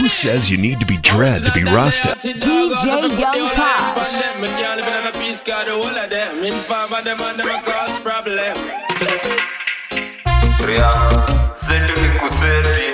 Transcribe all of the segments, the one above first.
Who says you need to be dread to be Rasta? DJ Young Taj. Ria, zetu ni kuseti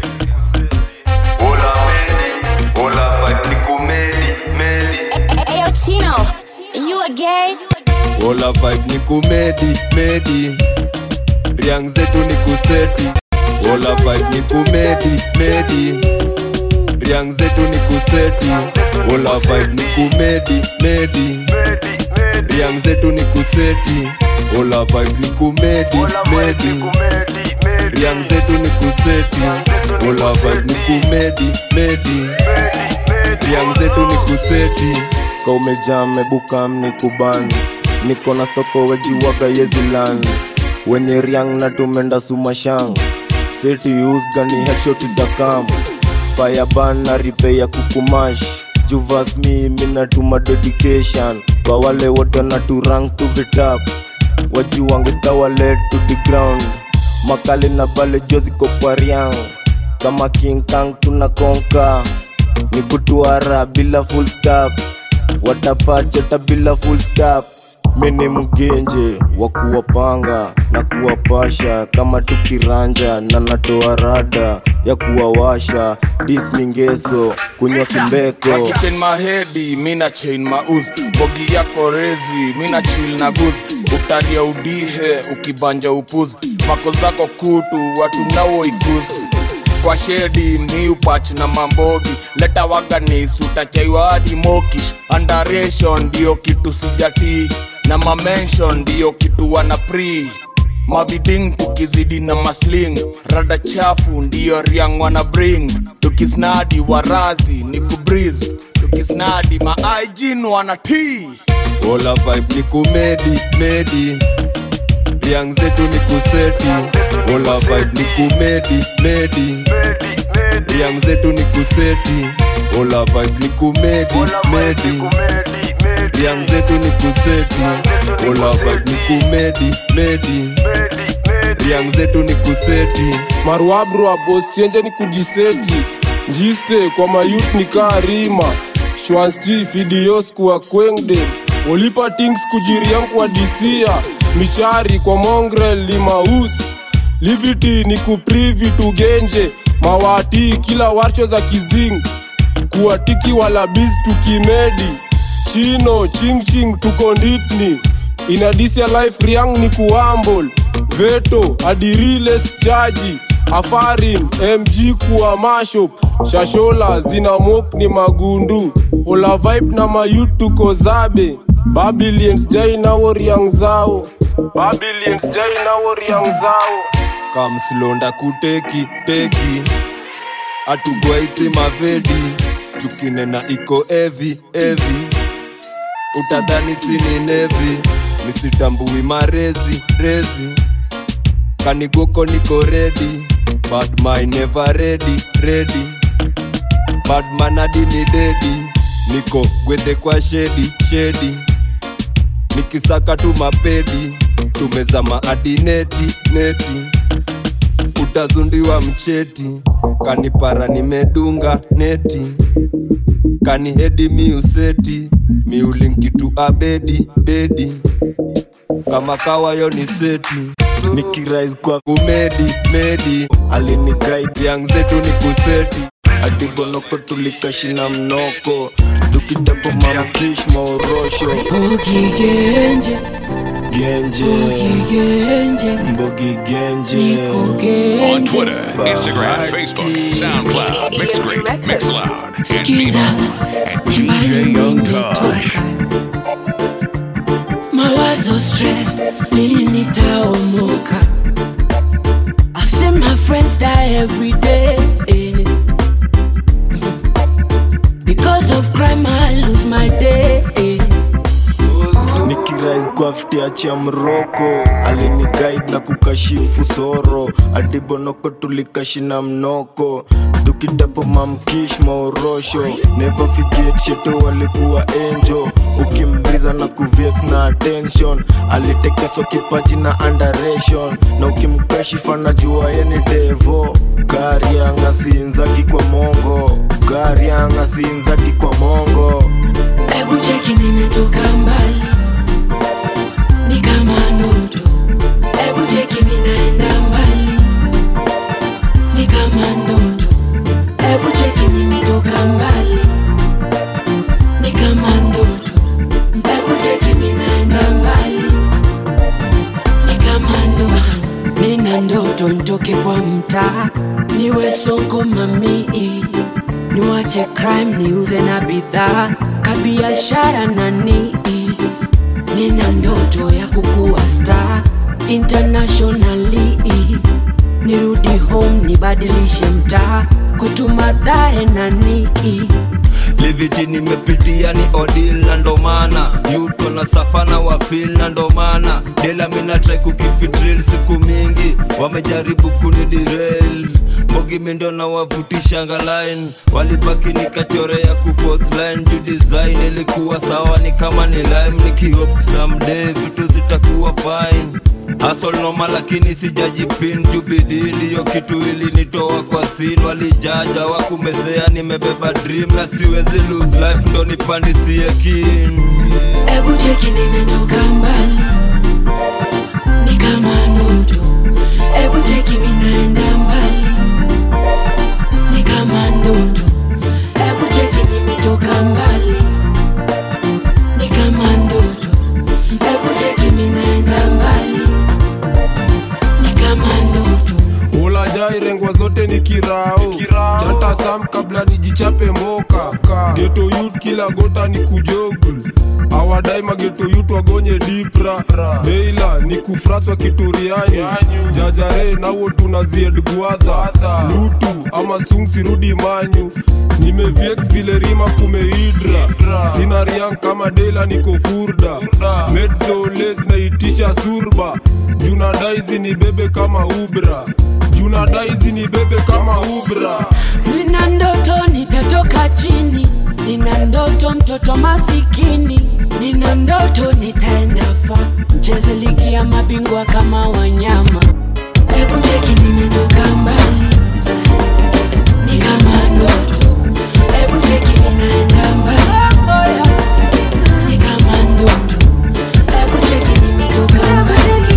Ola medi, ola vibe ni kumedi, medi Hey, yo, Chino, you a gay? Ola vibe ni kumedi, medi Riang zetu ni kuseti Ola vibe ni kumedi, medi Riang zetu ni kuseti Ola vibe ni kumedi, medi Riang zetu ni kuseti Ola vibe ni kumedi, medi Riang zetu ni kuseti Ola vibe ni kumedi, medi Riang zetu ni kuseti ka umejaa mebuka mnikubani niko na stoko wejiwaga yezilani wenye riang na tumenda sumashang seti usgani heshotidakam fayaban na ripe ya kukumash juvas mi minatuma dedication kwa wale wote na turang to the top wajiwangestawalet to the ground makali na bale joziko kwa riang kama king kang tunakonka ni kutuara bila full stop watapachota bila full stop mini mgenje wa kuwapanga na kuwapasha kama tukiranja na natoa rada ya kuwawasha dismingeso kunywa kimbeko chain mahedi mina chain mauz bogi yako rezi mina chill na guz utaria udihe ukibanja upuz mako zako kutu watu nao ikuz kwa shedi miupach na mambogi leta waganis utachaiwa hadi mokish andaration ndiyo kitu sijatii na mamenshon ndiyo kitu wana pri maviding tukizidi na masling rada chafu ndiyo riang wana bring tukisnadi warazi ni kubriz tukisnadi maaijin wana tii Ola vibe ni kumedi, medi Riang zetu ni kuseti Ola vibe ni kumedi, medi Riang zetu ni kuseti Ola vibe ni kumedi, medi Riang zetu ni kuseti Ola vibe ni kumedi, medi Riang zetu ni kuseti maruabrua bosienje ni kujiseti njiste kwa mayut ni kaa rima shwansti fidios kuwa kwengde olipa tings kujiriam kwa disia mishari kwa mongrel limaus liviti ni kuprivi tugenje mawati kila warcho za kizing kuwatiki walabiz tukimedi chino chingching tukonditni inadisia life riang ni kuambol veto adiriles chaji afarin mg kuwa mashop shashola zina mok ni magundu ola vibe na mayut tuko zabe babilians jai nawo riang zao babilians jai nawo riang zao kamslonda kuteki teki atugwaiti mavedi tukinena iko evi evi utadhani sini nevi misitambui marezi rezi kanigoko niko redi badmy never ready ready badman hadi ni dedi niko gwedhe kwa shedi shedi nikisaka tu mapedi tumezama hadi neti neti utazundiwa mcheti kanipara nimedunga neti kanihedi miuseti miulinkitu abedi bedi kama kawayo ni seti nikirais kwa kumedi medi aliniguide yang zetu ni kuseti adibonoko tulikashina mnoko tukitapo mamkish maorosho Ukigenje, genje ukigenje, mbogi genje nikugenje. On Twitter, Instagram, Facebook, SoundCloud, Mixcrate, Mixloud, and Skiza, Vimeo at nyumbani DJ Young nimetoka. Tosh. Mawazo stress, lini nitaomoka? I've seen my friends die every day. Because of crime, I lose my day. nikirais kwa ftiachia mroko aliniguide na kukashifu soro adibonoko tulikashina mnoko dukitapo mamkish maorosho never forget sheto walikuwa enjo ukimbriza na kuvex na attention alitekeswa kipaji na underation na ukimkashifa na jua yeni devo kariangasinzagi kwa mongo gari anga sinzadi kwa mongo Hebu cheki nimetoka mbali, ni kama ndoto. Hebu cheki minaenda mbali, ni kama ndoto. Hebu cheki nimetoka mbali, ni kama ndoto. Hebu cheki minaenda mbali, ni kama ndoto. Mina ndoto nitoke kwa mtaa, niwe sonko mamii niwache crime niuze na bidhaa kabiashara nani nina ndoto ya kukuwa star internationally nirudi home nibadilishe mtaa kwetu madhare nani liviti nimepitia ni odil na ndomana yuto na safana wafil na ndomana dela minatrai kukipitril siku mingi wamejaribu kunidirel mbogi mindo na wavutisha ngalain walibaki nikachorea kufos line juu design ilikuwa sawa ni kama ni lime nikiop someday vitu zitakuwa fine Hustle noma lakini sijajipin juu bidii ndiyo kitu ilinitoa kwa sin walijaja wakumesea nimebeba dream na siwezi lose life ndo nipandisie kin Hebu cheki nimetoka mbali, ni kama ndoto. Hebu cheki minaenda mbali, ni kama ndoto. Hebu cheki nimetoka mbali, ni kama ndoto. Hebu cheki minaenda mbali, ni kama ndoto. ulajai rengwa zote ni kirao chata sam kabla nijichape mboka geto yut kila gota ni kujogul awadai mageto yut wagonye dipra beila ni kufraswa kituriani jajare nawo tunazied gwadha lutu ama sungsirudi manyu nimeviex vile rima kumeidra sina riang kama dela niko furda medzoles naitisha surba junadaizi ni bebe kama ubra junadaizi ni bebe kama ubra Nina ndoto nitatoka chini, nina ndoto mtoto masikini, nina ndoto nitaenda fa mcheze ligi ya mabingwa kama wanyama. Hebu cheki nimetoka mbali, ni kama ndoto. Hebu cheki ninaenda mbali, ni kama ndoto. Hebu cheki nimetoka mbali,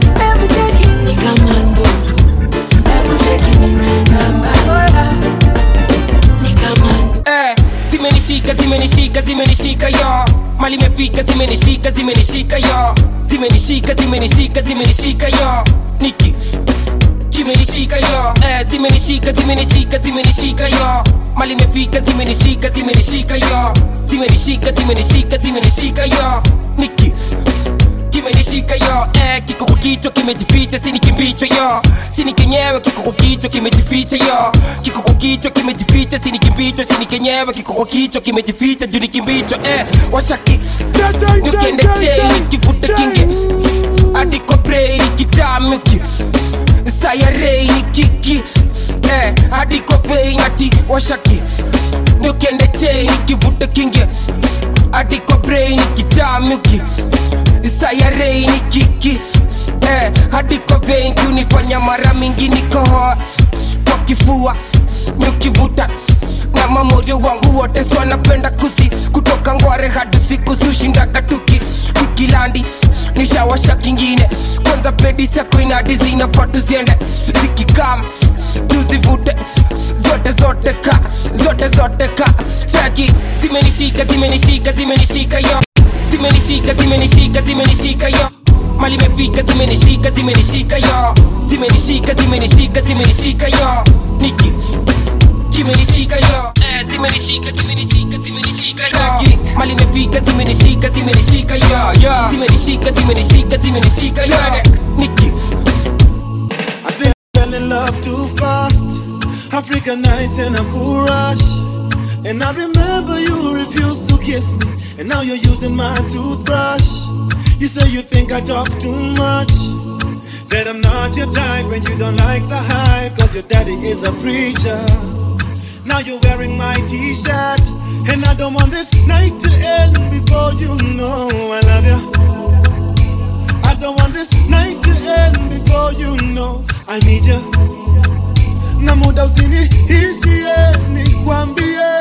ni kama ndoto. Hebu cheki ninaenda mbali, ni kama ndoto. eh, zimenishika zimenishika zimenishika yo mali imefika zimenishika zimenishika yo zimenishika zimenishika zimenishika yo niki kimenishika yo eh, zimenishika zimenishika zimenishika yo mali imefika zimenishika zimenishika yo zimenishika zimenishika zimenishika yo niki kimenishika yo eh, kiko kwa kichwa kimejificha sini kimbicho yo sini kenyewe kiko kwa kichwa kimejificha yo kiko kwa kichwa kimejificha sini kimbicho sini kenyewe kiko kwa kichwa kimejificha juu ni kimbicho eh, washaki nikiende chei nikivuta kinge hadi kwa brei nikitamuki sayarei nikiki eh, hadi kwa vei nati washaki nikiende chei nikivuta kinge hadi kwa brei nikitamuki sayarei ni kiki eh, hadi kwa vein kunifanya mara mingi nikohoa kwa kifua nikivuta na mamorio wangu wote so wanapenda kusi kutoka ngware hadi siku sushindaga tuki tukilandi nishawasha kingine kwanza pedi sako inadi zinafaa tuziende zikikam tuzivute zote zote ka zote zote ka chaki zimenishika zimenishika zimenishika yo zimenishika zimenishika zimenishika yo mali imefika zimenishika zimenishika yo zimenishika zimenishika zimenishika yo niki kimenishika yo eh, zimenishika zimenishika zimenishika yo mali imefika zimenishika zimenishika yo zimenishika zimenishika zimenishika yo niki I think I fell in love too fast. African nights in a cool rush. And I remember you refused to kiss me. And now you're using my toothbrush. You say you think I talk too much. That I'm not your type when you don't like the hype. Cause your daddy is a preacher. Now you're wearing my t shirt. And I don't want this night to end before you know I love you. I don't want this night to end before you know I need you. Na muda usiniishie nikwambie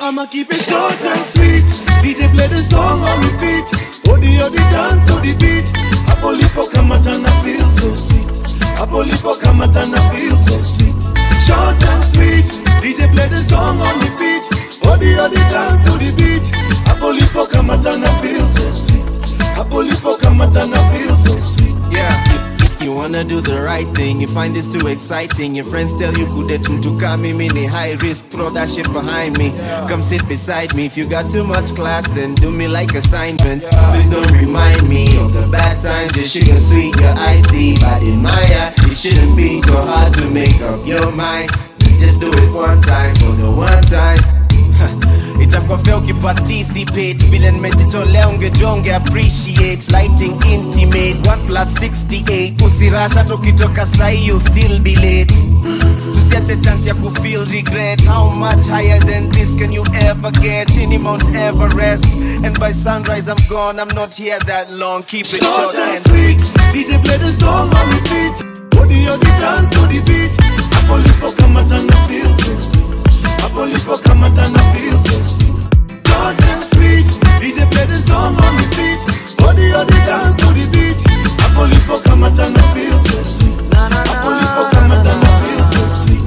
I'ma keep it short and sweet. DJ play the song on repeat. Odi odi dance to the beat. Hapo lipo kamatana feel so sweet. Hapo lipo kamatana feel so sweet. Short and sweet. DJ play the song on repeat. Odi odi dance to the beat. Hapo lipo kamatana feel so sweet. Hapo lipo kamatana feel so sweet. Yeah. You wanna do the right thing, you find this too exciting. Your friends tell you kudet to come mini high risk, throw that shit behind me. Come sit beside me. If you got too much class, then do me like assignments. Please don't remind me of the bad times. Your sugar sweet, your icy, but in my eye, it shouldn't be so hard to make up your mind. You just do it one time for the one time. itakuwa fea ukiparticipate vile nimejitolea ungejua unge appreciate lighting intimate 1 plus 68 usirasha tukitoka sahi you'll still be late tusiache chance ya kufeel regret how much higher than this can you ever get in mount everest and by sunrise i'm gone i'm not here that long keep it Short short and and sweet. DJ play the song on repeat. Odi odi dance to the beat. Hapo lipo kamatana feel so sweet. Hapo lipo kamatana feel so sweet. Short and sweet. DJ play the song on repeat. Odi odi dance to the beat. Hapo lipo kamatana feel so sweet. Hapo lipo kamatana feel so sweet.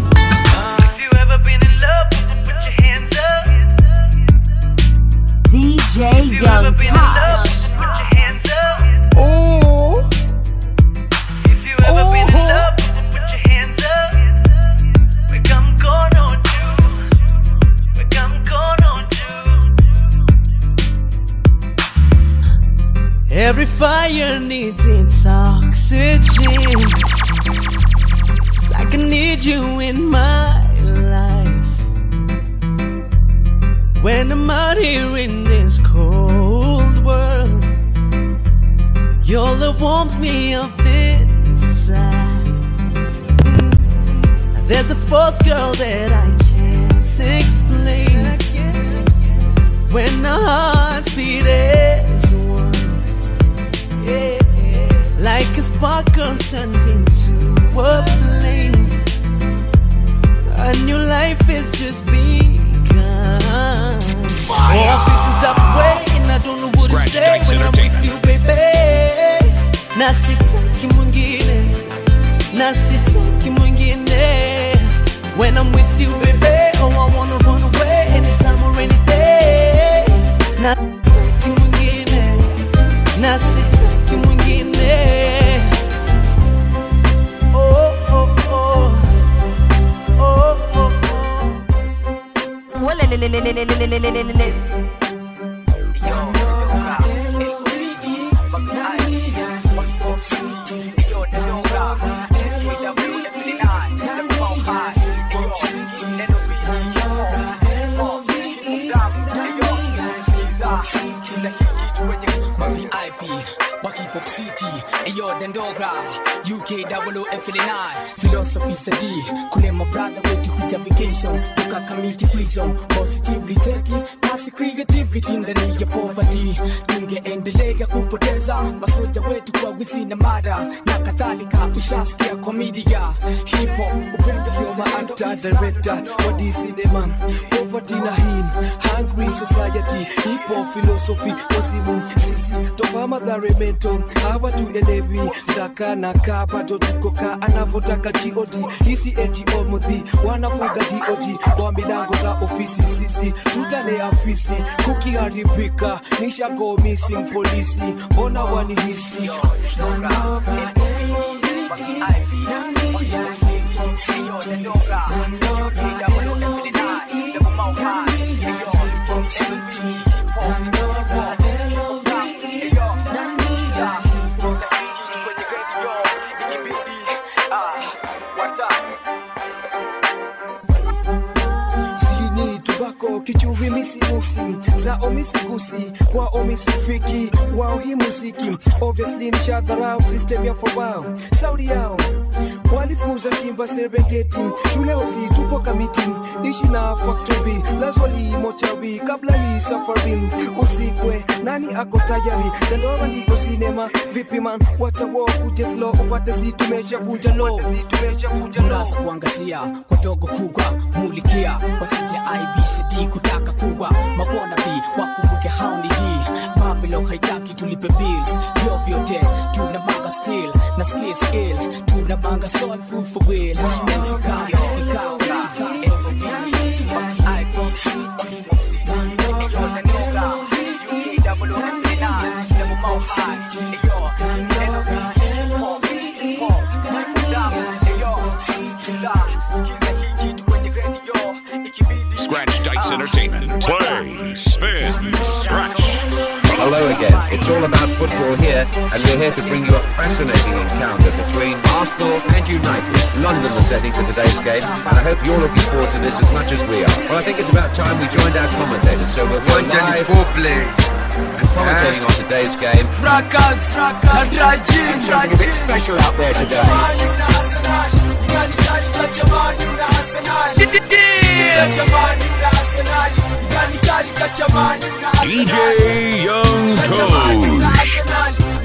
DJ Young Tosh. Ooh. Ooh. Every fire needs its oxygen. It's like I need you in my life. When I'm out here in this cold world, your love warms me up inside. There's a force, girl, that I can't explain. When our hearts beat as one. Yeah. Like a sparkle turns into a flame. A new life is just begun. Oh, I feel some type of way and I don't know what to Scratch say Dice when I'm Entertainment. with you, baby. Na sitaki mwingine, na sitaki mwingine. When I'm with you, baby, oh I wanna run away anytime or any day. Na sitaki mwingine, na sitaki mwingine. Oh, oh, oh. Oh, oh, VIP, Bucky Pop City, Ayo Dandora, UK double F9, Philosophy Sadi, Kule my brother way to kuja vacation, Toka Kamiti Prison, Positively Teki, Kasi creativity ndani ya poverty, tungeendelea kupoteza masoja wetu kwa wizi na mada na kadhalika, ushasikia komedia, hip hop, upendo You're my actor, director, what is cinema? Poverty na him, hungry society, hip hop philosophy, wazimu sisi toka madhare mento, hawa tuelewi zaka na kaa bado tuko kaa anavyotaka God, hisi NGO mudhi wanafuga DOT kwa milango za ofisi, sisi tutalea afisi, kukiharibika nishago missing polisi, mbona wanihisi sini tubako kichuvi misimusi za omisigusi kwa omisifiki wao hii muziki obviously nishadharau system ya fobao saudi yao walifukuza simba serengeti shule hosi tupo kamiti ishi na factory lazwali mochawi kabla hii safari usikwe nani ako tayari dandora ndiko sinema vipi man wacha wo kuje slow upate zitumesha vunja lo Murasa kuangazia wadogo kubwa mulikia wasije IBCD kutaka kuwa mabwana bi wakumbuke haundi hii babilo haitaki tulipe bills vyo vyote tuna manga still na ski skill tuna manga soul food for will msikao msikao iPop City Scratch Dice Entertainment. Play, spin, scratch. Hello again. It's all about football here, and we're here to bring you a fascinating encounter between Arsenal and United. London's the setting for today's game, and I hope you're looking forward to this as much as we are. Well, I think it's about time we joined our commentators, so we'll go live and commentating on today's game. Fracas, fracas, Rajin, Something a bit special out there today. DJ Young Toad.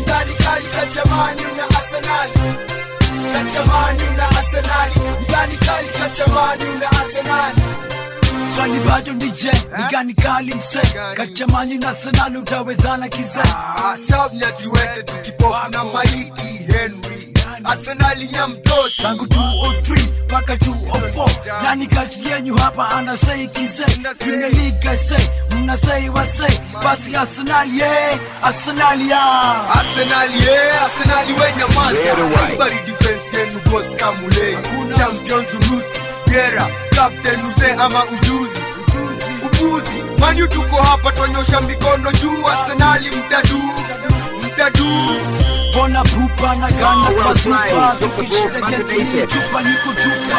swali bado nije nigani kali mse kachamani na senali utawezana kize sabnyatiwete tukipofu na maiti henry arsenali ya mtosha tangu 203 mpaka 204 nani kati yenyu hapa anasei kize premier league say mnasei wasei basi arsenali ye arsenali ya arsenali ye arsenali wenyamaza Cleared away. bari defense yenu bos kamulei champions urusi gera captain mzee ama ujuzi upuzi manyu tuko hapa twanyosha mikono juu arsenali mtadu mtadu bona pupa na gana Oh, well bazupa played. Took the ball tukishinda from underneath getini it. chupa niko chupa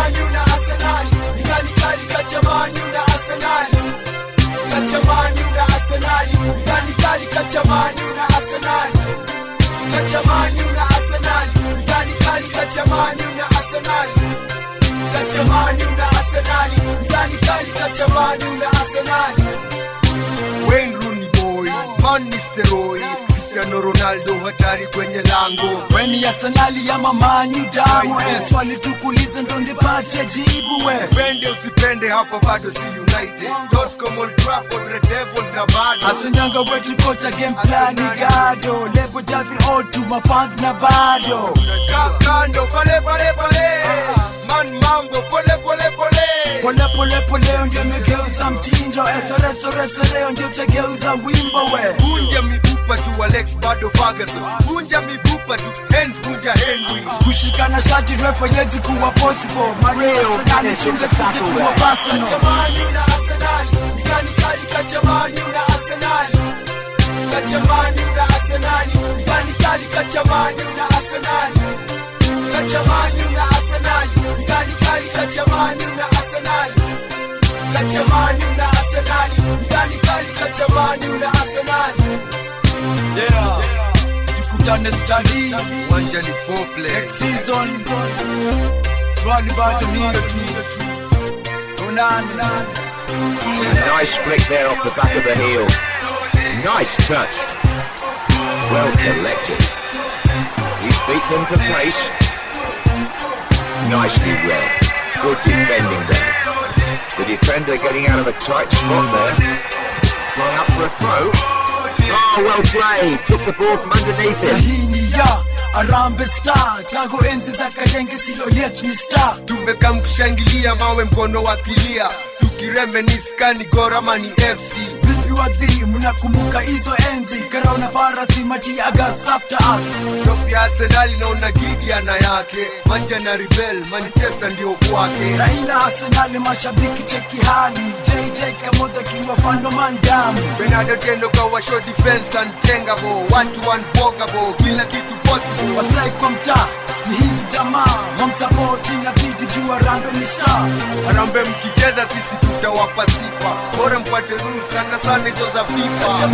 Wayne Rooney boy, Van Nistelrooy, Cristiano Ronaldo hatari kwenye lango. weni arsenali ya mamani damu eh, swali tukulize ndo nipate jibu we Pende usipende hapa bado si United. Dotcom Old Trafford Red Devils na bado. asinyanga wetu kocha game plan gado lebo jazi otu mafans na bado Ka- Kando pale pale pale. Man mambo pole pole pole. pole pole pole ndio imegeuza mtindo esoresoresoreo ndio utageuza wimbo we Vunja mifupa tu Alex bado Ferguson. Vunja mifupa tu Hens vunja Henry. kushikana shati repo yezi kuwa possible mario nani chunga sije kuwa personal yeah tukutane stadi Wanja ni foreplay. next season swali bado niyo tu tunane A nice flick there off the back of the heel. Nice touch. Well collected. He's beat them to pace. Nicely read. Good defending there. The defender getting out of a tight spot there. Going up for a throw. Oh, well played. Took the ball from underneath na him. hii ni ya arambe star tangu enzi za kadenge silo yet ni star tumekam kushangilia mawe mkono wa kilia tukiremeniskani gorama ni fc vipi wadhi mnakumbuka hizo enzi karauna farasi mati agas after us top ya arsenali naona gidiana yake manja na rebel manchester ndio kwake raila arsenali mashabiki cheki hali jj kamoda kiwafando mandamu benado tendo kawa show defense unchangeable one to one walkable kila kitu possible wasai kwa mtaa ni hii jamaa wamsapoti na bidi juu arambe ni star harambe mkicheza sisi tutawapa sifa bora mpate rules sana sana hizo za fifa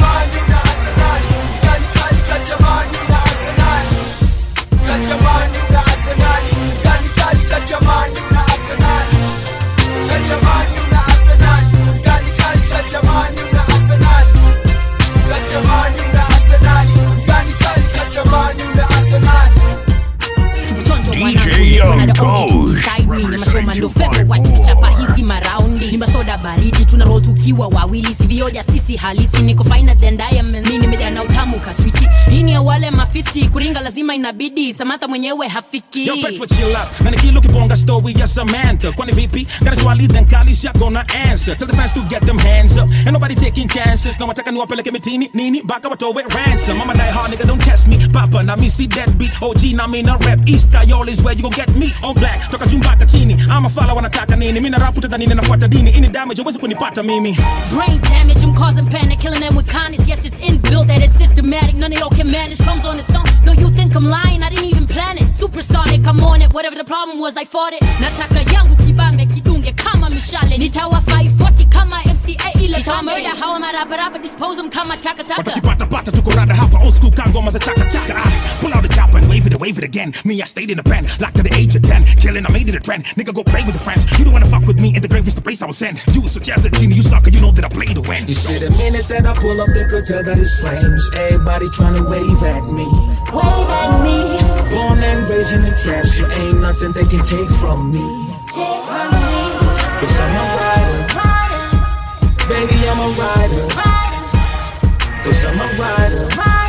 DJ Young Toad. ni masoma ndo febo wakichapa hizi maraundi ni masoda baridi tuna roll tukiwa wawili sivioja sisi halisi niko finer than diamond mi nimejaa na utamu kaswiti hii ni ya wale mafisi kuringa lazima inabidi samantha mwenyewe hafiki Yo, Petro, chill up. Na nikilo kibonga story ya Samantha. Kwani vipi? Got swali then kali siya gonna answer. Tell the fans to get them hands up. Ain't nobody taking chances. Na wataka niwapeleke mitini nini baka watowe ransom. Mama die hard nigga don't test me. Papa na me see that beat. OG na me na rap. East Ayol is where you gon get me on black. Toka jumbaka chini. I'm a follow wanataka nini. Mimi na rap utadhani ninafuata dini. Ini damage huwezi kunipata mimi. Brain damage, I'm causing panic, killing them with kindness. Yes, it's inbuilt that it's systematic. None of y'all can manage. Comes on its own. Though you think I'm lying, I didn't even plan it. Supersonic, I'm on it. Whatever the problem was, I fought it. Nataka yangu kibambe kidunge kama mishale. Nitawa 540 kama MCA ile. Nitawa murder, how am I rapa rapa dispose 'em kama taka taka. Watakipata pata tuko rada hapa old school kangoma za chaka chaka. Ah, pull out the chopper and wave it, wave it again. Me, I stayed in the pen, locked to the age of 10. Killing, I made it a trend. Nigga, go play with the friends. You don't wanna fuck with me, in the grave is the place I was sent. You such as a genie, you sucker, you know that I play to win. You see, the minute that I pull up, they could tell that it's flames. Everybody trying to wave at me. Wave at me. Born and raised in the trap, so ain't nothing they can take from me. Take from me. Cause I'm a rider. Baby, I'm a rider. Cause I'm a rider.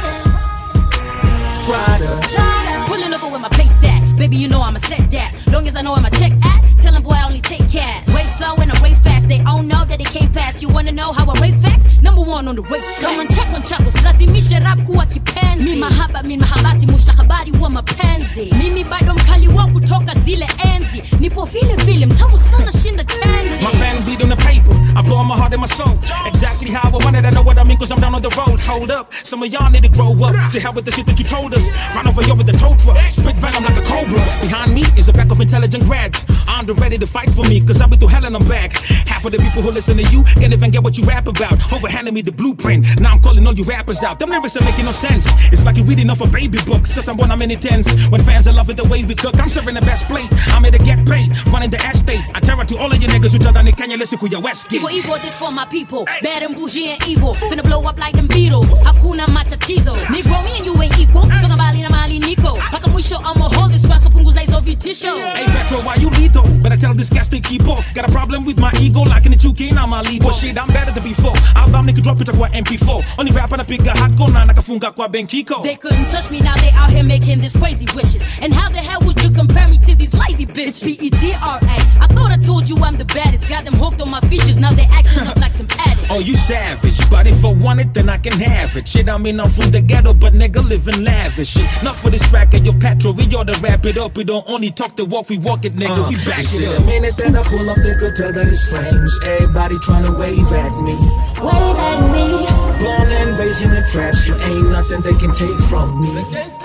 Rider. Pulling over with my pace stack. Baby, you know I'ma set that. Long as I know where my check at. Tell 'em boy I only take cash. Rave slow and I rave fast. They all know that they can't pass. You wanna know how I rave fast? Number one on the racetrack. Come on, check on chako. Lazimisha rap kuwa kipenzi. Mi mahaba, mi mahabati, mustakabali wa mapenzi. Mimi bado mkali wa kutoka zile enzi. Nipo vile vile, mtamu sana shinda candy. My pen beat on the paper. I pour my heart and my soul. Exactly how I wanted. I know what I mean, cause I'm down on the road. Hold up. Some of y'all need to grow up. To hell with the shit that you told us. Run over you with the tow truck. Spit venom like a cobra. Behind me is a pack of intelligent grads. I'm ready to fight for me, cause I've been through hell and I'm back. Half of the people who listen to you can't even get what you rap about. Overhanding me the blueprint. Now I'm calling all you rappers out. Them lyrics are making no sense. It's like you're reading off a baby book. Since I'm born, I'm in the tens. When fans are loving the way we cook, I'm serving the best plate. I'm here to get paid. Running the estate. I terror to all of you niggas who tell that Kenya listen to your West Gate. Equal, equal, this for my people. Bad and bougie and evil. Finna blow up like them Beatles. Hakuna matatizo. Negro, me and you ain't equal. Songa mbali na mali niko. Paka mwisho, I'ma hold this grass so punguza hizo vitisho. Hey Petro, why you lethal? Better tell this gas to keep off. Got a problem with my ego, like in the 2K, now my lead. Well, shit, I'm better than before. Album nigga drop it kwa MP4. Only rap anapiga hardcore na nakafunga kwa Benkiko. They couldn't touch me, now they out here making these crazy wishes. And how the hell would you compare me to these lazy bitches? It's P-E-T-R-A. I thought I told you I'm the baddest. Got them hooked on my features, now they acting up like some addicts. Oh, you savage, but if I want it, then I can have it. Shit, I mean, I'm from the ghetto, but nigga living lavish. Shit, not for this track of your petrol. We ought to wrap it up. We don't only talk the walk, we walk it, nigga. Uh, we back you see, it the up. minute that I pull up, they could tell that it's flames. Everybody trying to wave at me. Wave at me. Born and raised in the trap, so ain't nothing they can take from me.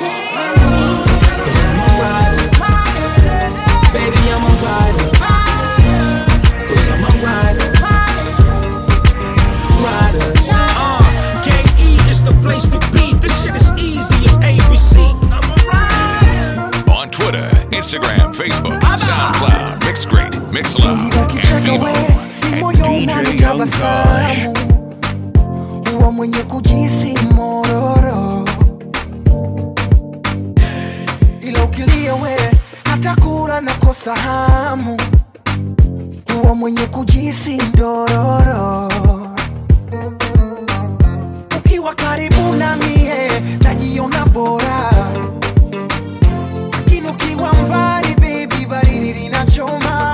Cause I'm a rider. Baby, I'm a rider. Cause I'm a rider. Rider. Uh, KE is the place to be. This shit is easy as ABC. On Twitter, Instagram, Facebook, SoundCloud, Mixcrate, Mixloud, and Vimo. moyo unanitabasamu huwa mwenye kujisi mororo ila ukilia we hata kula nakosa hamu huwa mwenye kujisi ndororo ukiwa karibu na mie najiona bora lakini ukiwa mbali bebi baridi linachoma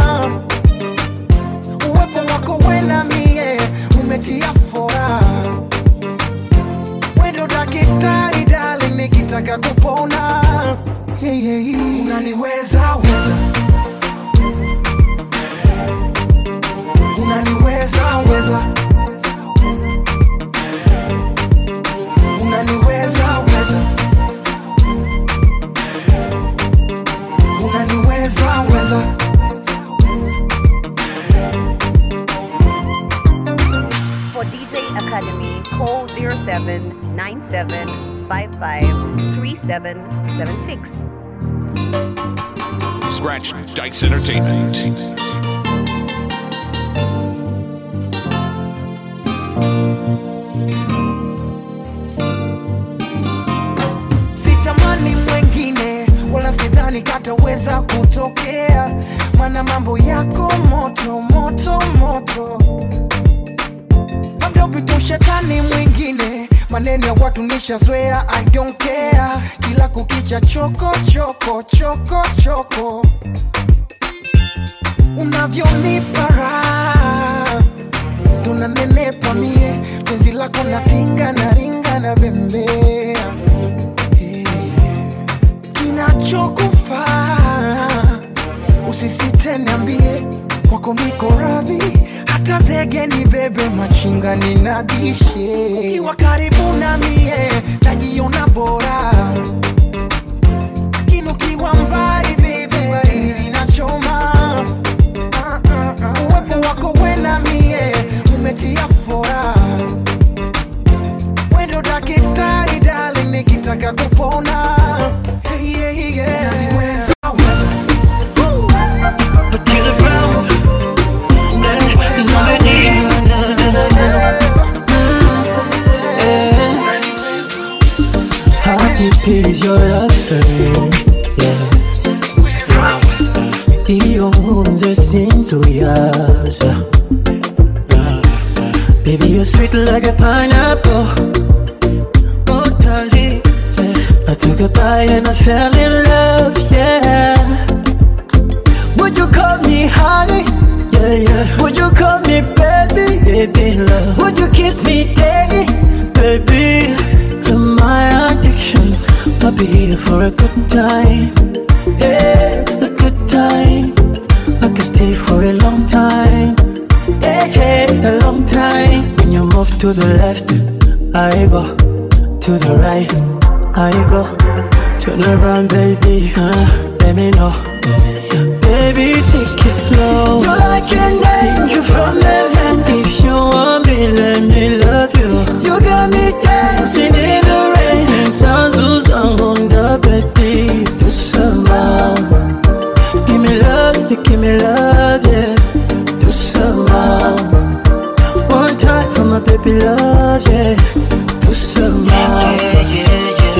uwepo wako wena mie umetia fora wendo dakitari dali nikitaka kupona yeah, yeah, yeah. unaniweza weza unaniweza weza unaniweza weza unaniweza weza For DJ Academy, call 07 97 55 3776. Scratch Dice Entertainment. sitamani mwengine wala sidhani kataweza kutokea mana mambo yako moto moto moto maneno ya watu nishazoea i don't care kila kukicha choko choko choko choko unavyonipa raha tunanenepa mie penzi lako na tinga na ringa na bembea Eh, kinachokufaa usisite niambie kwako niko radhi hata zege ni bebe machinga ninadishe ukiwa karibu na mie najiona bora lakini ukiwa mbali bebe baridi inachoma Ah, ah, ah. uwepo wako we na mie umetia fora wendo dakitari dali nikitaka kupona hey, yeah, yeah. Weza, weza. How deep is your love for me? Yeah. Iyo nkunze sinzuyaza Baby you're sweet like a pineapple Oh darling yeah. I took a bite and I fell in love Yeah Would you call me honey? Yeah, yeah. Would you call me baby? Baby love Would you kiss me daddy? Baby You're my addiction I'll be here for a good time Yeah, a good time I can stay for a long time Yeah, yeah, a long time When you move to the left I go To the right I go Turn around baby huh? Let me know Baby, take it slow. You're like an angel from heaven. If you want me, let me love you. You got me dancing in the rain. And sounds who's on the baby. Do some more. Give me love, you give me love, yeah. Do some more. One time for my baby love, yeah. Do some more.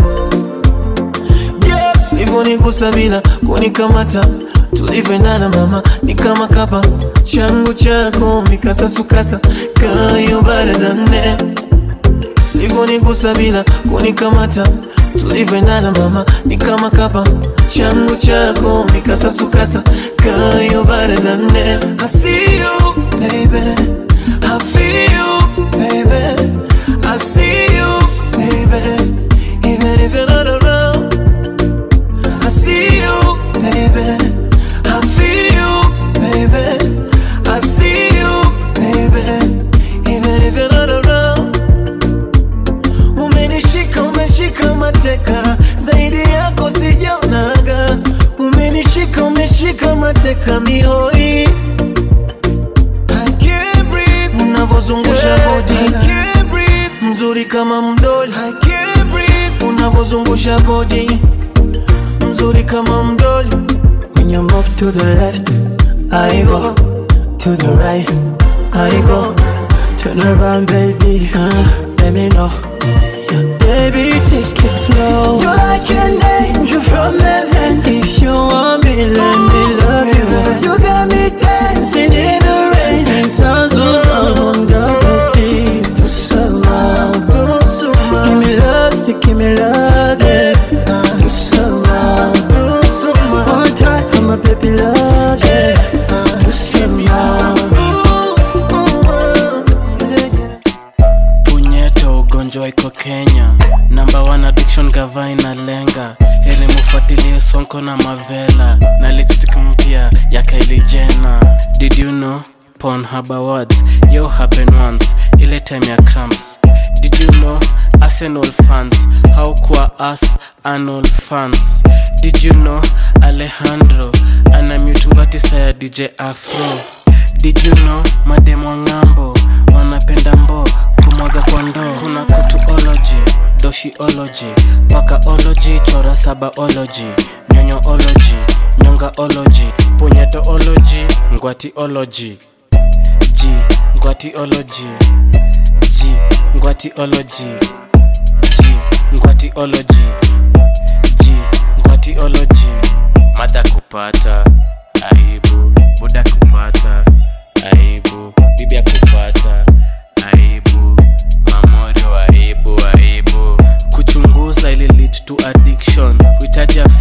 yeah. hivyo nigusa bila kunikamata tulivyoendana mama ni kama kapa changu chako mikasasukasa kayo baradane hivyo nigusa bila kunikamata tulivyoendana mama ni kama kapa changu chako mikasasukasa kayo baradane I see you baby I feel you baby I see you baby even if you're not around I see you, baby. I feel you, baby. I see you, baby. Even if you're not around. Umenishika, umeshika mateka, zaidi yako sijaonaga. Umenishika, umeshika mateka mihoi. I can't breathe. Unavozungusha body. I can't breathe. Mzuri kama mdoli. I can't breathe. Unavozungusha body mzuri kama mdoli When you move to the left, I go to the right, I go. Turn around, baby, huh? Let me know. Baby, take it slow. You're like an angel from heaven. If you want me, let me love you. You got me dancing in the rain. And sounds who's on the baby. Do some more. Give me love, you give me love, yeah. Do some more. One time for my baby love, yeah. Do some punyeto ugonjwa iko kenya namba one addiction gava inalenga ili mufuatilie sonko na mavela na lipstick mpya ya Kylie Jenner did you know Pornhub Awards yo happen once ile time ya cramps did you know Arsenal fans how kwa us Arnold fans did you know Alejandro ana mutungati ya DJ Afro did you know mademo ng'ambo wanapenda mbo kumwaga kwa ndoo kuna kutuology doshiology pakaology chora sabaology nyonyoology nyongaology punyetoology ngwatiology g ngwatiology g ngwatiology g ngwatiology g ngwatiology mada kupata aibu buda kupata aibu bibi ya kupata aibu mamorio aibu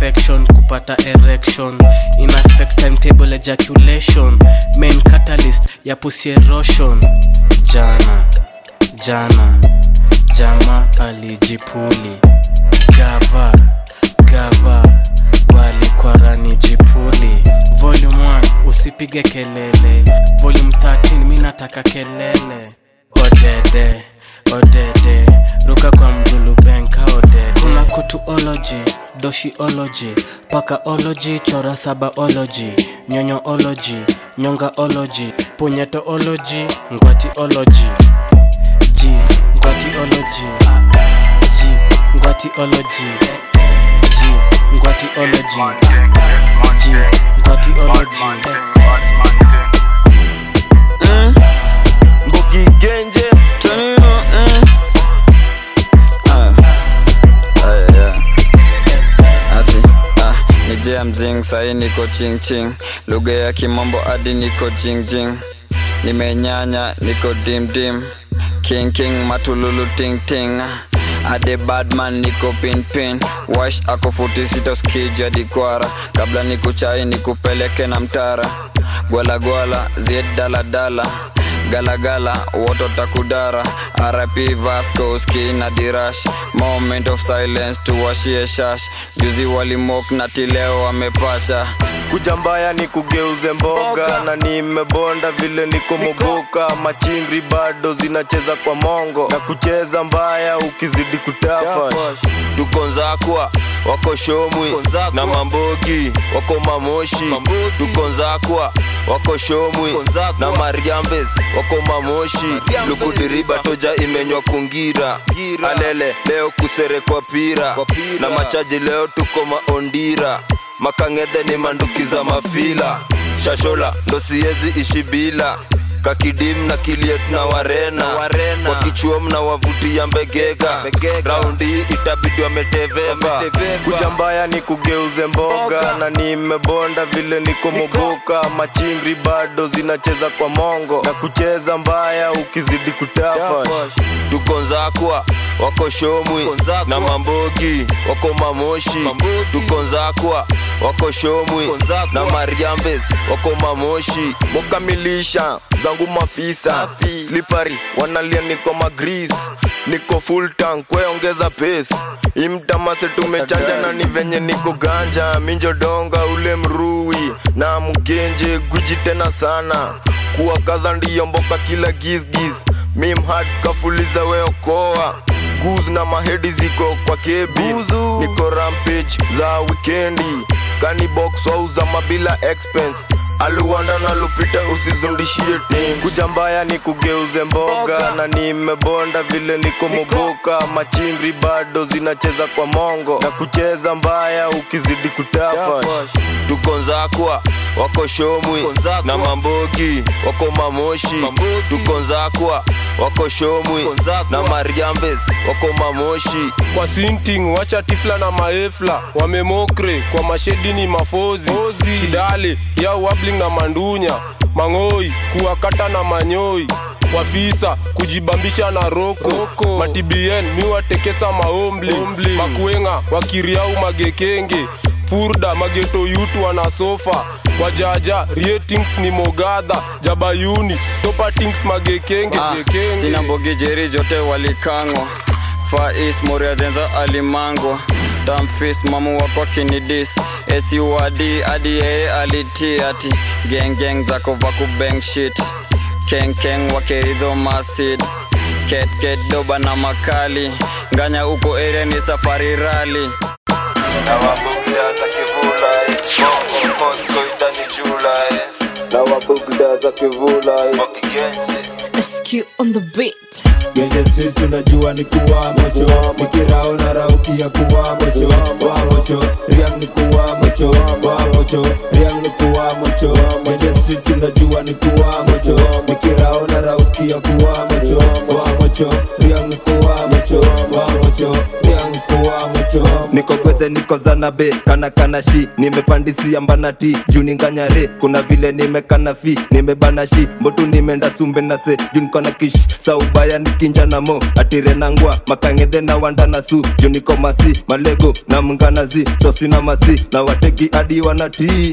direction kupata erection in affect timetable ejaculation main catalyst ya pussy erosion jana jana jama alijipuli gava gava walikwarani jipuli volume 1 usipige kelele volume 13 mi nataka kelele odede odede ruka kwa mdulubenka odede kuna kutuology doshiology pakaology chora sabaology nyonyoology nyongaology punyetoology ngwatiology ji ngwatiology ji ngwatiology ji ngwatiology ji ngwatiology Mm. Mbogi Genje, Tonino, mm. Ah. Ah, yeah. Ati, ah, ni jea mzing sahi niko ching ching lugha ya kimombo hadi niko jing jing nimenyanya niko dim dim king king matululu ting ting ade badman niko pin pin wash ako futi sita skija dikwara kabla nikuchai nikupeleke na mtara gwalagwala zied daladala galagala woto takudara rip vasco ski na dirash moment of silence tuwashie shash juzi walimok na tileo wamepacha kuja mbaya ni kugeuze mboga na nimebonda vile niko moboka machingri bado zinacheza kwa mongo na kucheza mbaya ukizidi kutafa tuko nzakwa wako shomwi na mambogi wako mamoshi tuko nzakwa wako shomwi na mariambes wako mamoshi lukudiriba toja imenywa kungira alele leo kuserekwa pira na machaji leo tuko maondira makangedhe ni manduki za mafila shashola ndo siezi ishi bila kakidim na kiliet na warena, kwa kichuom na wavutia mbegega raundi hii itabidi wameteveva kuja mbaya ni kugeuze mboga na nimebonda vile niko moboka machingri bado zinacheza kwa mongo na kucheza mbaya ukizidi kutafa tuko nzakwa wako shomwi na mambogi wako mamoshi tuko nzakwa wako shomwi na mariambes wako mamoshi mukamilisha zangu mafisa slipari wanalia niko magris niko full tank kweongeza pace imtamase tumechanja na ni venye niko ganja minjodonga ule mrui na mgenje guji tena sana kuwakaza ndiyo mboka kila gisgis mimhad kafuliza weokoa guz na mahedi ziko kwa kebi niko rampage za wikendi kanibox wauza mabila expense aluwanda na lupita usizundishie tim kuja mbaya ni kugeuze mboga na nimebonda vile niko moboka machingri bado zinacheza kwa mongo na kucheza mbaya ukizidi kutafa tuko nzakwa wako shomwi na mambogi wako mamoshi tuko nzakwa wako shomwi na mariambes wako mamoshi kwa sinting wacha tifla na maefla wamemokre kwa mashedi ni mafozi kidale ya wabling na mandunya mang'oi kuwakata na manyoi wafisa kujibambisha na roko, roko. matibien miwatekesa maombli makuenga wakiriau magekenge furda mageto yutu wanasofa wajaja ratings ni mogadha jabayuni topatings magekenge Ah, gekenge. sina mbogi jeri jote walikangwa fais moria zenza alimangwa damfis mamu wako kinidis esiwadi adi yeye aliti ati gengeng zako vakubeng shit kenkeng wakeridho masid ketket doba na makali nganya uko area ni safari rali na wabugda za kivula bongo mosco itani jula na wabugda za kivula wakigenje SQ on the beat. Genje streets unajua ni kuwa mocho Nikirao na raukia kuwa mocho Wa mocho, riang ni kuwa mocho Wa mocho, riang ni kuwa mocho Genje streets unajua ni kuwa mocho Nikirao na raukia kuwa mocho Wa mocho, riang ni kuwa mocho Wa mocho, riang ni kuwa mocho ni niko gwethe niko zanabe kana kana shi nimepandisia mbanati juu ninganyare kuna vile nimekana fi nimebana shi mbotu nimeenda sumbe na se juu niko na kish saubaya nikinja na mo atire nangwa makangedhe na wanda na su juu niko masi malego na mnganazi sosina masi na wateki hadi wanatii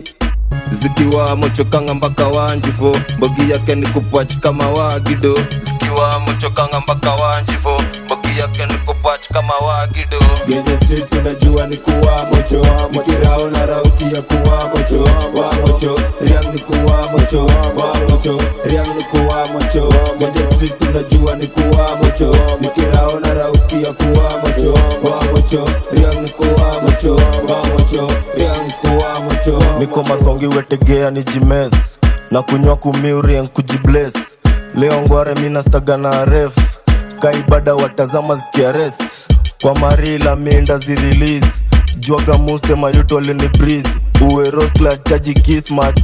zikiwa mochokanga mpaka wanjifo mbogi yake ni kupach kama wagido zikiwa mochokanga mpaka wanjifo mbogi yake ni kupach kama wagido Genje streets unajua ni kuwa mocho Nikirao na rauki ya kuwa mocho Wa mocho, riang ni kuwa mocho Wa mocho, riang ni kuwa mocho Genje streets unajua ni kuwa mocho Nikirao na rauki ya kuwa mocho Wa mocho, riang ni kuwa mocho Wa mocho, riang ni kuwa mocho niko masongi wetegea ni jimes na kunywa kumiurien kujibles leo ngware minastaga na ref kaibada watazama zikiarest kwa marila minda zirelease jwaga muste mayuto alini breeze uweroskla chaji kismat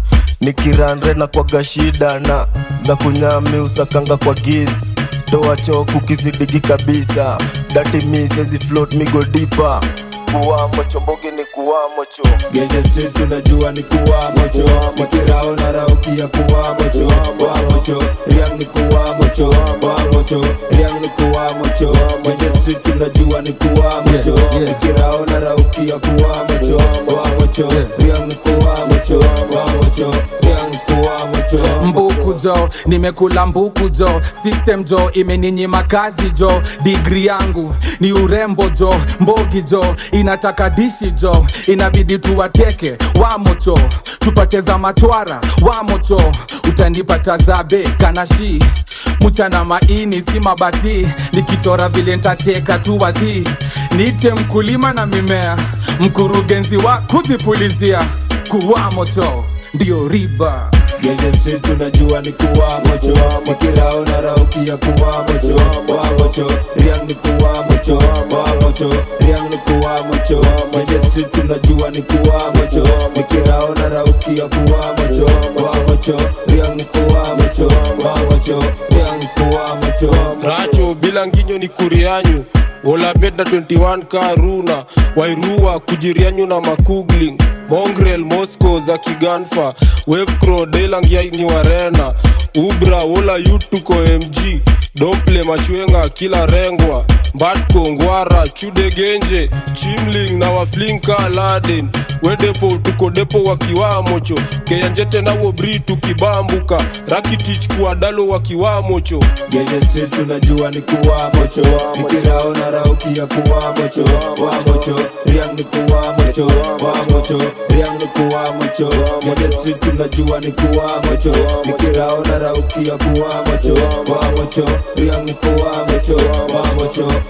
nikiranre na kwaga shida na za kunyami usakanga kwa giz toa choku kizidigi kabisa dati misezi float migo dipa kuwamo chombogi ni kuwamo cho Genje streets unajua ni kuwa mocho Nikirao na rauki ya kuwa mocho Wa mocho, riang ni kuwa mocho Wa mocho, riang ni kuwa mocho Genje streets unajua ni kuwa mocho Nikirao na rauki ya kuwa mocho Wa mocho, riang ni kuwa mocho Wa mocho, riang ni kuwa mocho mbuku jo nimekula mbuku jo system jo imeninyima kazi jo digri yangu ni urembo jo mbogi jo inataka dishi jo inabidi tuwateke wamocho tupate za matwara wamocho utanipata zabe kanashi mchana maini si mabati nikichora vile ntateka tu wadhi niite mkulima na mimea mkurugenzi wa kujipulizia kuwa moto ndio riba Genje streets unajua ni kuwa mocho Nikirao na rauki ya kuwa mocho Wa mocho, riang ni kuwa mocho Wa mocho, riang ni kuwa mocho Genje streets unajua ni kuwa mocho Nikirao na rauki ya kuwa mocho Wa mocho, riang ni kuwa mocho Wa mocho, riang ni kuwa mocho racho bila nginyo ni kurianyu olabet na 21 karuna wairua kujirianyu na makugling mongrel moscow za kiganfa wevcro delangia ni warena ubra wola yutuko mg dople machwenga kila rengwa mbatko ngwara chudegenje chimling na waflinka laden wedepo tuko depo wakiwamocho keyanjete nawo bri tukibambuka rakitich kuadalo wakiwamocho Genje streets unajua ni kuwa mocho Nikirao na rauki ya kuwa mocho Wa mocho, riang ni kuwa mocho Wa mocho, riang ni kuwa mocho Genje streets unajua ni kuwa mocho Nikirao na rauki ya kuwa mocho Wa mocho, riang ni kuwa mocho Wa mocho,